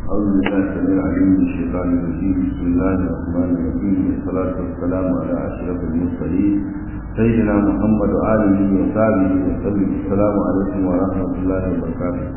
أعوذ بالله السميع العليم من الشيطان الرجيم بسم الله الرحمن الرحيم والصلاة والسلام على أشرف المرسلين سيدنا محمد وآله وصحبه وسلم السلام عليكم ورحمة الله وبركاته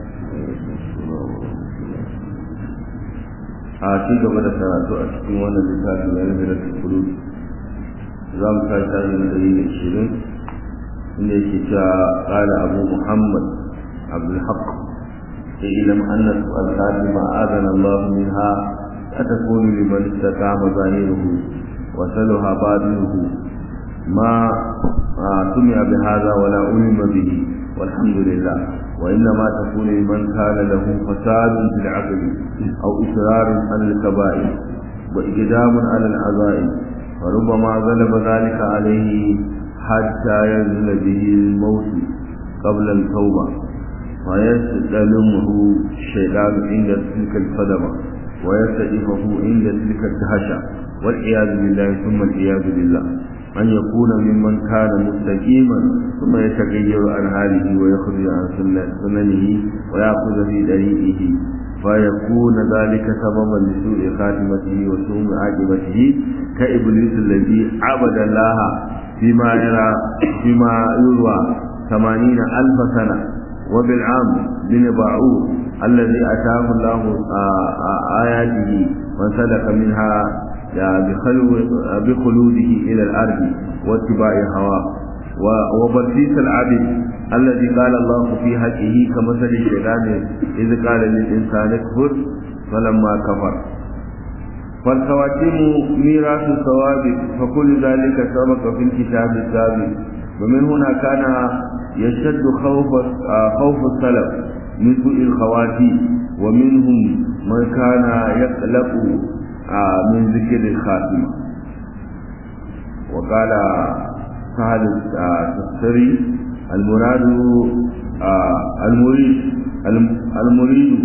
a ci gaba da karatu a cikin wannan littafi na rabirar tukuru za mu kai tare da dari da ishirin inda yake cewa ƙala abu muhammad abdulhaq اعلم أن الصلاة ما آذن الله منها أتكون لمن استقام ظاهره وسلها باطنه ما سمع بهذا ولا علم به والحمد لله وإنما تكون لمن كان له فساد في العقل أو إصرار على الكبائر وإقدام على العزائم فربما غلب ذلك عليه حتى ينزل به الموت قبل التوبة ويستلمه الشيطان عند تلك الصدمة ويستئفه عند تلك الدهشة والعياذ بالله ثم العياذ بالله أن يكون ممن كان مستقيما ثم يتغير عن حاله ويخرج عن سننه ويأخذ في طريقه فيكون ذلك سببا لسوء خاتمته وسوء عاقبته كإبليس الذي عبد الله فيما يرى فيما يروى ثمانين ألف سنة وبالعام بن باعور الذي أتاه الله آياته وسلك منها بخلوده إلى الأرض واتباع هواه وبرسيس العبد الذي قال الله في حقه كمثل الشيطان إذ قال للإنسان اكفر فلما كفر فالخواتيم ميراث الثواب فكل ذلك سبق في الكتاب السابق ومن هنا كان يشتد خوف خوف السلف من سوء الخواتيم ومنهم من كان يقلق من ذكر الخاتمة وقال سهل التفسري المراد المريد المريد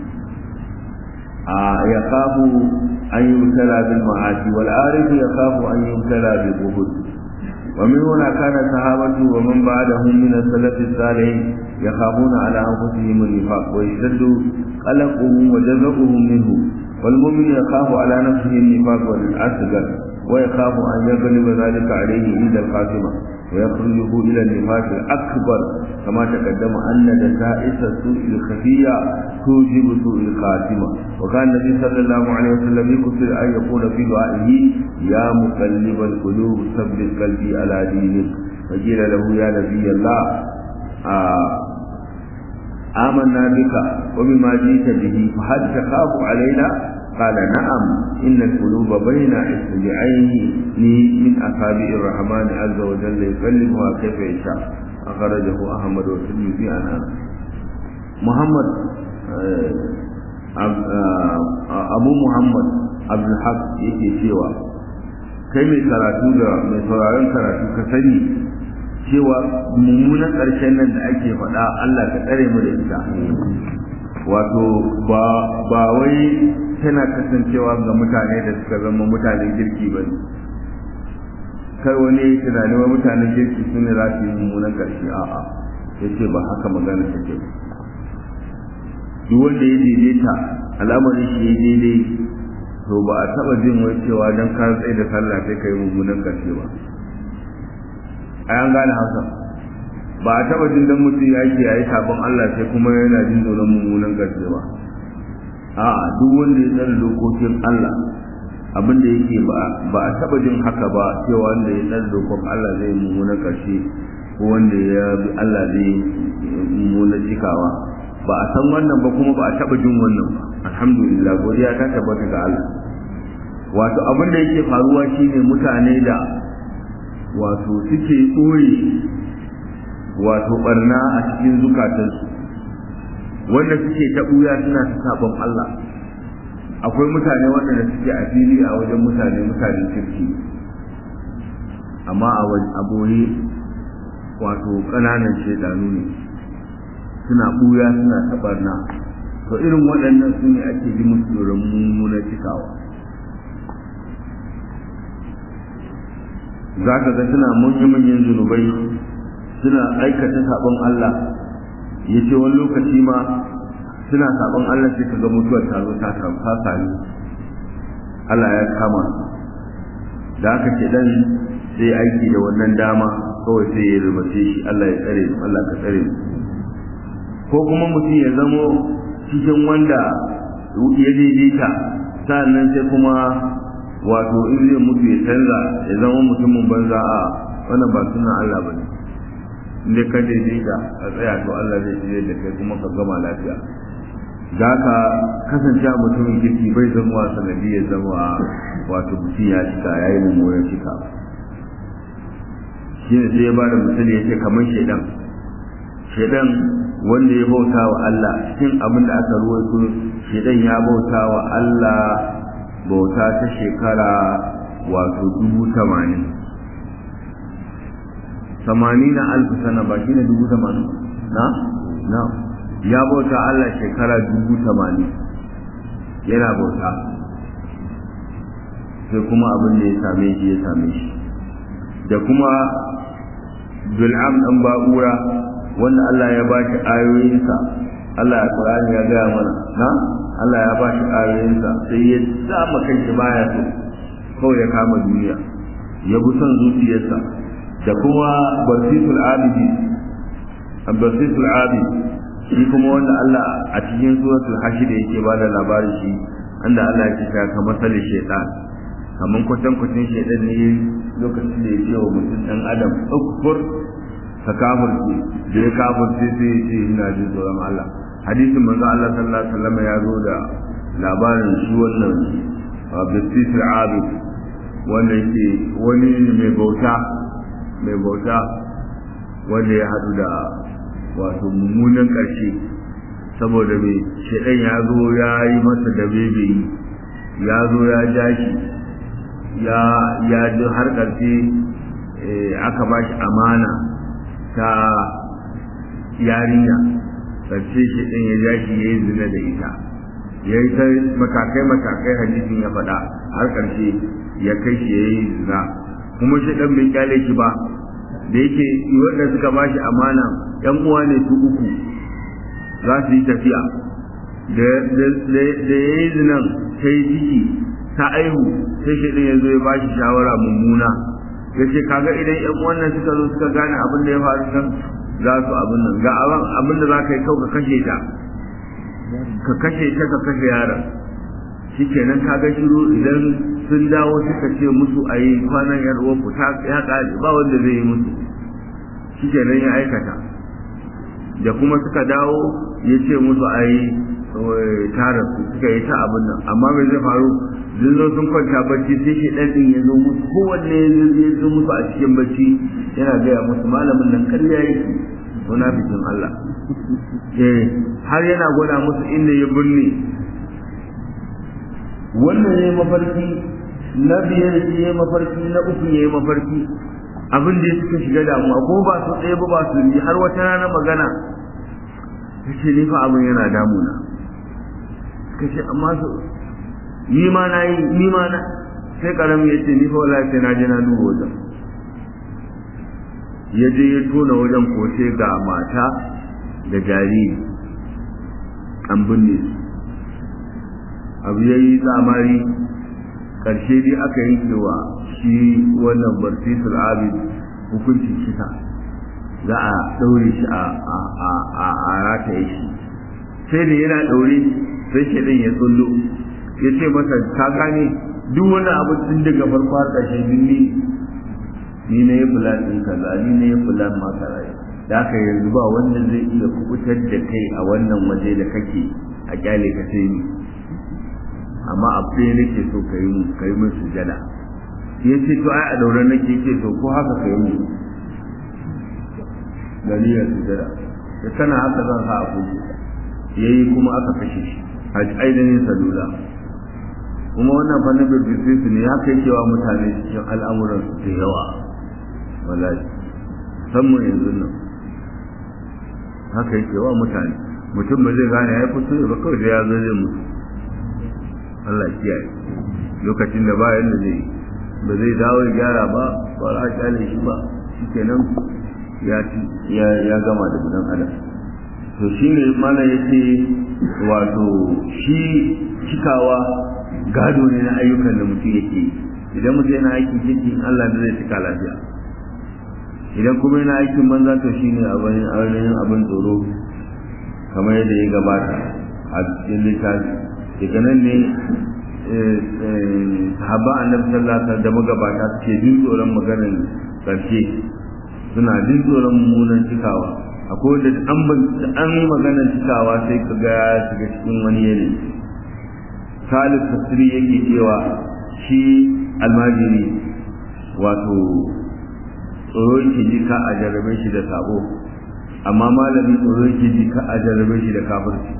يخاف أن يبتلى بالمعاصي والعارف يخاف أن يبتلى بالبهد ومن هنا كان الصحابة ومن بعدهم من السلف الصالح يخافون على أنفسهم النفاق ويشتد قلقهم وجزعهم منه والمؤمن يخاف على نفسه النفاق والأصغر ويخاف أن يغلب ذلك عليه عند الخاتمة ويخرجه إلى النفاق الأكبر كما تقدم أن دسائس السوء الخفية توجب سوء الخاتمة وكان النبي صلى الله عليه وسلم يكثر أن يقول في دعائه يا مقلب القلوب ثبت قلبي على دينك فقيل له يا نبي الله آه آمنا بك وبما جئت به فهل تخاف علينا قال نعم إن القلوب بين إصبعين من أصابع الرحمن عز وجل يقلبها كيف يشاء أخرجه أحمد والترمذي عن أنس محمد أبو محمد عبد الحق yake cewa kai mai karatu da mai sauraron karatu ka sani cewa mummunan ƙarshen nan da ake faɗa Allah ka tsare mu da ita wato ba ba wai tana kasancewa ga mutane da suka zama mutanen kirki ba ne kai wani ya tunani wa mutanen kirki su ne za su yi mummunan ƙarshe a'a ya ce ba haka magana take ba duk wanda ya daidaita al'amarin shi ya daidai to ba a taɓa jin wai cewa don ka tsaye da sallah sai ka yi mummunan ƙarshe ba a yan gane hausa ba a taba jin dan mutum ya ke yayi sabon Allah sai kuma yana jin tsoron mummunan gaske ba a duk wanda ya tsare dokokin Allah abin da yake ba a taba jin haka ba cewa wanda ya tsare dokokin Allah zai mummunan karshe ko wanda ya bi Allah zai mummunan cikawa ba a san wannan ba kuma ba a taba jin wannan ba alhamdulillah godiya ta tabbata ga Allah wato abin da yake faruwa shine mutane da wato suke ɓoye wato barna a cikin zukatansu wanda suke ta ɓuya suna ta sabon Allah akwai mutane waɗanda suke a fili a wajen mutane mutanen kirki amma a boye wato ƙananan shaidanu ne suna ɓuya suna ta barna to irin waɗannan su ne ake ji musu tsoron mummuna cikawa za ka ga suna manya-manyan zunubai suna aikata sabon Allah ya ce wani lokaci ma suna sabon Allah sai ka ga mutuwar ta zo ta ta sami Allah ya kama da haka ce dan sai aiki da wannan dama kawai sai ya rubuce shi Allah ya tsare mu Allah ka tsare mu ko kuma mutum ya zamo cikin wanda ya daidaita sa'annan sai kuma wato in zai mutu ya canza ya zama mutumin banza a wannan ba sunan Allah ba ne inda ka daidaita a tsaya to Allah zai shirye da kai kuma ka gama lafiya da ka kasance a mutumin kirki bai zama wa sanadi ya zama wato mutum ya cika ya yi mummunan cika shi ne sai ya ba da misali ya ce kamar shaidan shaidan wanda ya bauta wa Allah cikin abin da aka ruwaito shaidan ya bauta wa Allah bauta ta shekara wato dubu tamanin tamanin na alfu sana ba shi ne dubu tamanin na na ya bauta Allah shekara dubu tamanin yana bauta sai kuma abin da ya same shi ya same shi da kuma bil'am ɗan ba'ura wanda Allah ya ba shi ayoyinsa Allah ya Qur'ani ya gaya mana na Allah ya ba shi ayoyinsa sai ya sama kanshi baya so kawai ya kama duniya ya bi son zuciyarsa da kuma basitul abidi basitul abid shi kuma wanda Allah a cikin suratul hashir yake ba da labarin shi anda Allah ya ce ka masali shaytan kaman kwatan kwatan shaytan ne lokacin da ya ce wa mutum dan adam ukfur ka kafirce da ya kafirce sai ya ce ina jin tsoron Allah hadisin manzo Allah sallallahu alaihi wasallam ya zo da labarin shi wannan Abdul Abid wanda yake wani mai bauta mai bauta wanda ya hadu da wato mummunan ƙarshe saboda mai shaidan ya zo ya yi masa da bebe ya zo ya ja shi ya ya ji har ƙarshe aka ba shi amana ta yarinya ƙarshe shaidan ya ja shi ya yi zina da ita ya yi ta matakai-matakai hadisin ya faɗa har ƙarshe ya kai shi ya yi zina kuma shaidan bai kyale shi ba da yake wanda suka ba shi amana yan uwa ne su uku za su yi tafiya da ya yi zinan ta yi ciki ta aihu sai shi ya zo ya ba shi shawara mummuna ya ce kaga idan yan wannan suka zo suka gane abin da ya faru nan za su abin nan ga abin da za ka yi kau ka kashe ta ka kashe ta ka kashe yaron shi kenan kaga shiru idan sun dawo suka ce musu a yi kwanan yar uwanku ta ya ƙare ba wanda zai yi musu shi kenan ya aikata da kuma suka dawo ya ce musu a yi tara su suka yi ta abin nan amma mai zai faru sun zo sun kwanta bacci sai shi ɗan ɗin ya zo musu kowanne ya zo musu a cikin bacci yana gaya musu malamin nan karya yake suna bikin Allah har yana gwada musu inda ya birni wannan ya yi mafarki na biyar ya yi mafarki na uku ya yi mafarki abin da suka shiga damuwa ko ba su ɗaya ba ba su yi har wata rana magana ta ce ni fa abin yana damuna suka ce amma su ni ma na yi ni ma na sai karamin ya ce ni fa wallahi sai na je na duba wajen ya je ya tona wajen ko sai ga mata da jariri an binne su abu ya yi tsamari ƙarshe dai aka yanke wa shi wannan barsisul abid hukuncin kisa za a ɗaure shi a rataye shi sai da yana ɗaure sai shaɗin ya tsullo ya ce masa ka gane duk wani abu tun daga farko har ƙarshe ni ni na yi fulan ɗin kaza ni na yi fulan ma kaza da aka yanzu ba wanda zai iya kubutar da kai a wannan waje da kake a kyale ka sai ni amma abu ɗaya nake so ka yi ka yi min sujada ya ce to ai a daure nake ce to ko haka ka yi mu dalilin sujada ya sana haka zan sa a kuke ya yi kuma aka kashe shi a ainihin salula kuma wannan fannin birbisi ne ya kai cewa mutane cikin al'amuran su da yawa wallahi musamman yanzu nan haka yake wa mutane mutum ba zai gane ya fito ba kawai da ya zo zai mutu Allah kiyaye lokacin da bayan da zai ba zai dawo ya gyara ba ba za a kyale shi ba shikenan ya ya ya gama da gudan adam to to shi ne mana ya ce wato shi cikawa gado ne na ayyukan da mutum yake idan mutum yana aikin kirki Allah da zai cika lafiya idan kuma yana aikin banza to shi ne abin abin tsoro kamar yadda ya gabata a cikin littafi daga nan ne sahaba annabi sallallahu alaihi wasallam da magabata suke jin tsoron maganar karshe suna jin tsoron mummunan cikawa akwai wanda an ban an maganar cikawa sai ka ga ya shiga cikin wani yanayi Salih Tasiri yake cewa shi almajiri wato tsoro yake ji ka a jarrabe shi da sabo amma malami tsoro yake ji ka a jarrabe shi da kafirci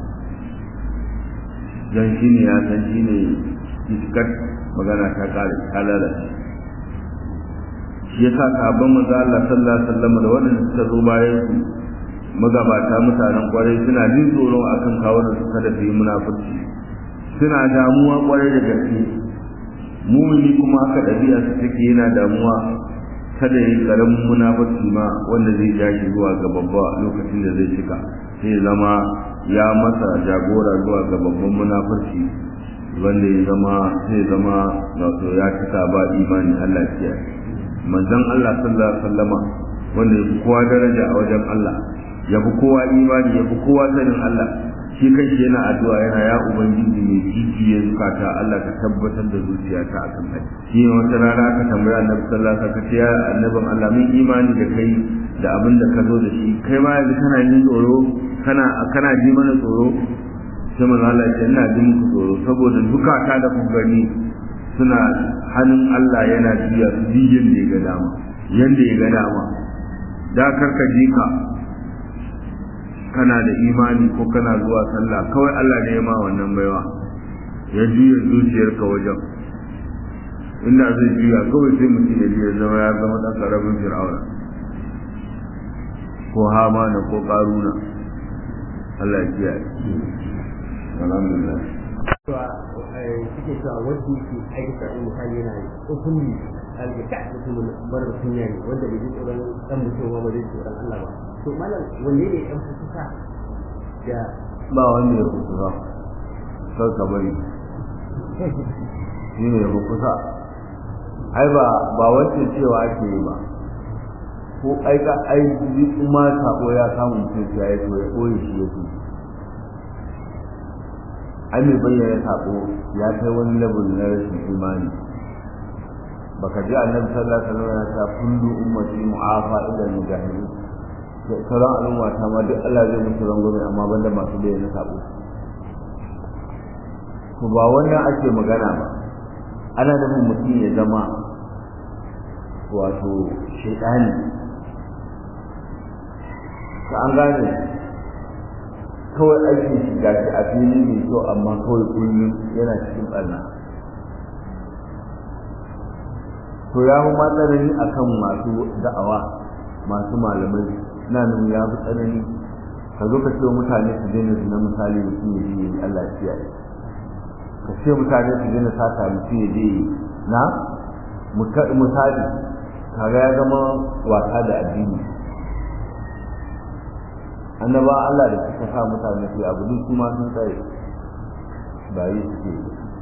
don shi ne ya san shi ne iskar magana ta kare ta lalace shi ya sa sahabban maza Allah sallallahu alaihi wasallam da waɗanda suka zo bayan su magabata mutanen kwarai suna jin tsoro akan kawo da su kada su yi munafurci suna damuwa kwarai da gaske mumini kuma haka ɗabi'a su take yana damuwa kada ya yi karamin munafurci ma wanda zai ja shi zuwa ga babba lokacin da zai cika sai zama ya masa jagora zuwa ga babban munafurci wanda ya zama sai zama wato ya cika ba imani Allah ya manzon Allah sallallahu alaihi wasallama wanda ya fi kowa daraja a wajen Allah ya fi kowa imani ya fi kowa sanin Allah shi kanshi yana addu'a yana ya ubangiji mai jijiye zukata Allah ka tabbatar da zuciyata a kan kai shi ne wata rana aka tambaya annabi sallallahu alaihi wasallam ya annabin Allah mun imani da kai da abin da ka zo da shi kai ma yanzu kana jin tsoro kana kana ji mana tsoro sai manzo Allah ya ina jin muku tsoro saboda zukata da kun gani suna hannun Allah yana juya su biyan da ya ga dama yanda ya ga dama da karka ji ka kana da imani ko kana zuwa sallah kawai Allah ne ya ma wannan baiwa ya juya zuciyarka wajen inda zai juya kawai sai mutum ya juya zama ya zama ɗan ƙaramin fir'auna ko hamana ko ƙaruna Allah ya kiyaye alhamdulillah suke cewa wanda yake aikata in misali yana hukumi alƙa mutum mara kunya ne wanda bai ji tsoron dan mutum ba bai ji tsoron Allah ba to malam wanne ne dan fuska da ba wanda ya kusa kar ka bari shi ne ya kusa ai ba ba wacce cewa ake yi ba ko ai ka ai kuma sako ya samu mutum ya yi to ya koyi shi ya fi ai mai bayyana sako ya kai wani level na rashin imani baka ji annabi sallallahu alaihi wasallam ya ta kullu ummati mu'afa ila mujahidin da sauran al'umma ta ma duk Allah zai musu rangwame amma banda masu bayyana sako to ba wannan ake magana ba ana da mutum ya zama wato shaidani ka an gane kawai aikin shi ga shi a fili mai kyau amma kawai kullum yana cikin ɓarna to ya fi ma tsanani a kan masu da'awa masu malamai na nan ya fi tsanani ka zo ka ce mutane su daina zina misali mutum ya je Allah ya ka ce mutane su daina sata mutum ya je na misali kaga ya zama wasa da addini annaba Allah da suka sa mutane su abu duk kuma sun tsaye ba yi suke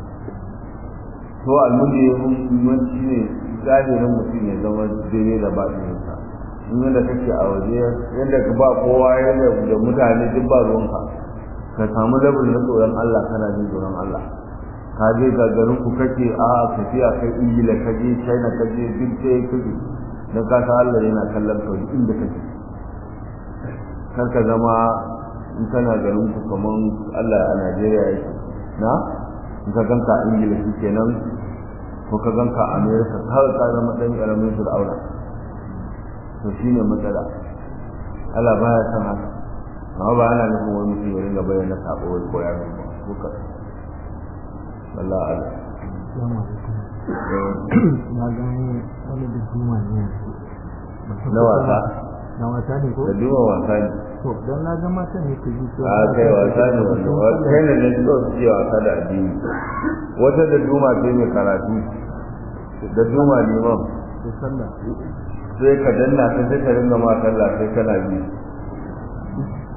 to almuni muhimmanci ne zahirin mutum ya zama daidai da baɗininsa in yadda kake a waje yadda ka ba kowa yadda da mutane duk ba ruwanka ka samu labin na tsoron Allah kana jin tsoron Allah ka je ga garin ku kake a tafiya kai ingila ka je china ka je duk sai kake don ka san Allah yana kallon ka inda kake kar ka zama in kana garin ku kaman Allah a Najeriya yake na in ka ganka a ingila shi kenan ko ka ganka a America kawai ka zama dan karamin fir'auna to shine matsala Allah baya san haka amma ba ana nufin wani mutum ya ringa bayyana sabo wai ko ya ba ko ka Allah Allah na gani wani da juma ne na wasa na wasa ne ko da duma wasa ne to don na ga mata ne ku ji to a kai wasa ne wannan kai ne ne so su wasa da addini wata da duma ce mai karatu da duma ne ma da sallah sai ka danna ta sai ka ringa ma sallah sai kana bi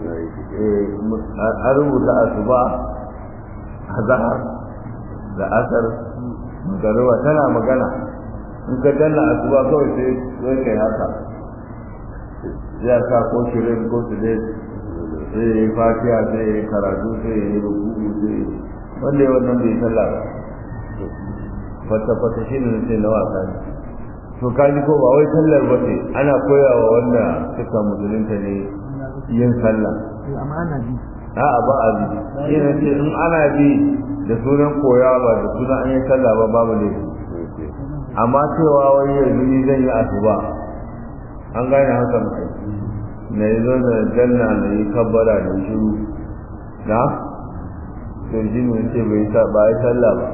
an rubuta asuba azhar da asar magaruwa tana magana in ka danna asuba kawai sai sai kai haka ya sa ko shirin ko su dai sai ya yi fatiha sai ya yi karatu sai ya yi rubutu sai wanda ya wannan bai sallah ba fata fata shi ne sai na wasa ne to kaji ko ba wai sallar ba ce ana koyawa wanda suka musulunta ne yin sallah a'a ba a bi ina ce in ana bi da sunan koya ba da sunan an yi sallah ba babu ne amma cewa wani yanzu ni zan yi asuba an gane hakan kai na yi zo da janna na yi kabbara da shiru na to shi ne ce bai sa ba yi sallah ba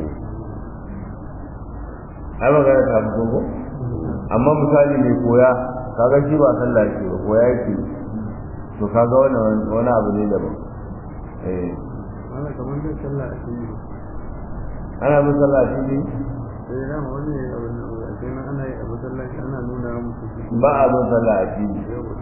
ai magana ta fito ko amma misali mai koya kaga shi ba sallah ke ba koya yake to kaga wani wani abu ne daban eh ana kamar zai sallah a cikin ana bin sallah a cikin sai da wani ya abin nan ba sai ana yi a masallaci ana nuna musu ba a bin sallah a cikin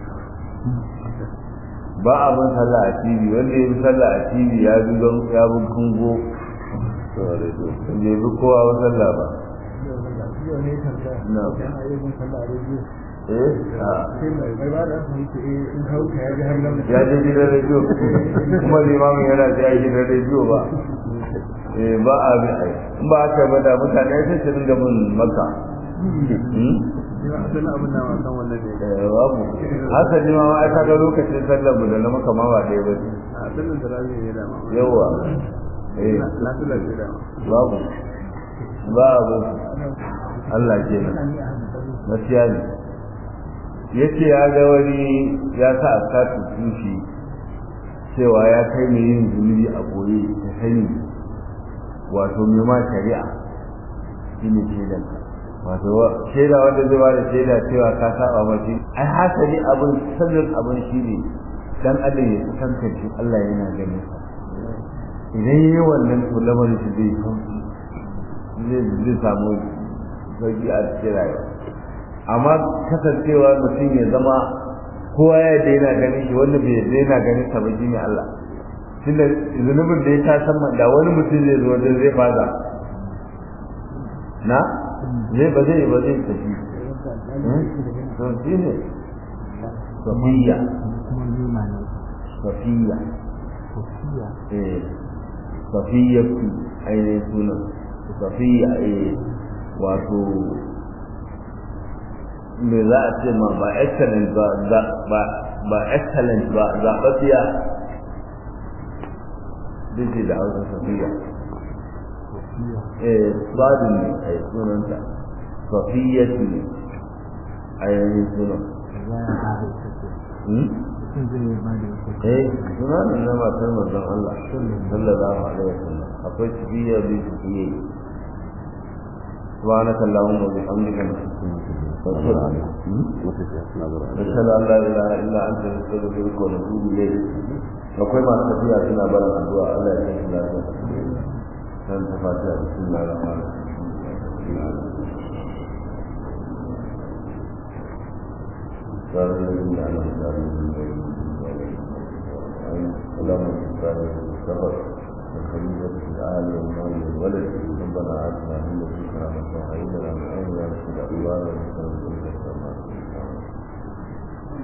ba a bin sallah a cikin wanda ya bi sallah a cikin ya bi don ya bi kungo bai bi kowa ba sallah ba yau ne tambaya Na. ana yi mun sallah a rediyo eh a sai mai mai ba da su yake eh in hauka ya ji har nan ya je gidan rediyo kuma limamin yana ta yi gidan rediyo ba eh ba a bi ai in ba haka ba da mutane sai su dinga bin maka Hmm? ya asali abin na ma kan wannan ne Eh, babu hasali ma ai kaga lokacin sallar mu da na maka ma ba ɗaya ba a asalin da rabi ne da ma yawa eh lafiya ce da babu babu Allah ke nan gaskiya ne yace ya ga wani ya sa a sati tushi cewa ya kai ne yin zunubi a boye ta sani wato mai ma shari'a shi ne shaidan wato shaida wanda zai bada shaida cewa ka saba mace ai hasali abin sirrin abin shi ne dan adam ya tantance Allah yana ganin sa idan yi wannan to lamarin shi zai sauki zai zai samu sauki a cikin rayuwa amma kasancewa mutum ya zama kowa ya daina ganin shi wanda bai daina ganin sa ba shi ne Allah tunda zunubin da ya ta san da wani mutum zai zo wajen zai fada na zai ba zai ba zai tafi to shi ne safiya kuma ne ma ne safiya kofiya eh safiya ku ainihin sunan safiya eh wato me za a ce ma ba excellent ba za- ba ba excellent ba zaɓaɓɓiya duk da hausa safiya kofiya eh sadin ne a sunanta safiya ne a yayin sunan za a haɗa ita ce Hmm? mutum zai yi ba da ita eh sunan na matar manzon Allah sallallahu alaihi wasallam akwai tafiya bi tafiye سبحانك اللهم وبحمدك نشهد ان لا اله الا انت نستغفرك ونتوب اليك akwai masu tafiya suna barin addu'a Allah ya kai su lafiya san ta fatiha bismillahir rahmanir rahim اللهم صل وسلم الخليفة في العالي والمال والولد ربنا آتنا من لدنك رحمة وهيئ لنا من أمرنا رشدا إيوانا وسلم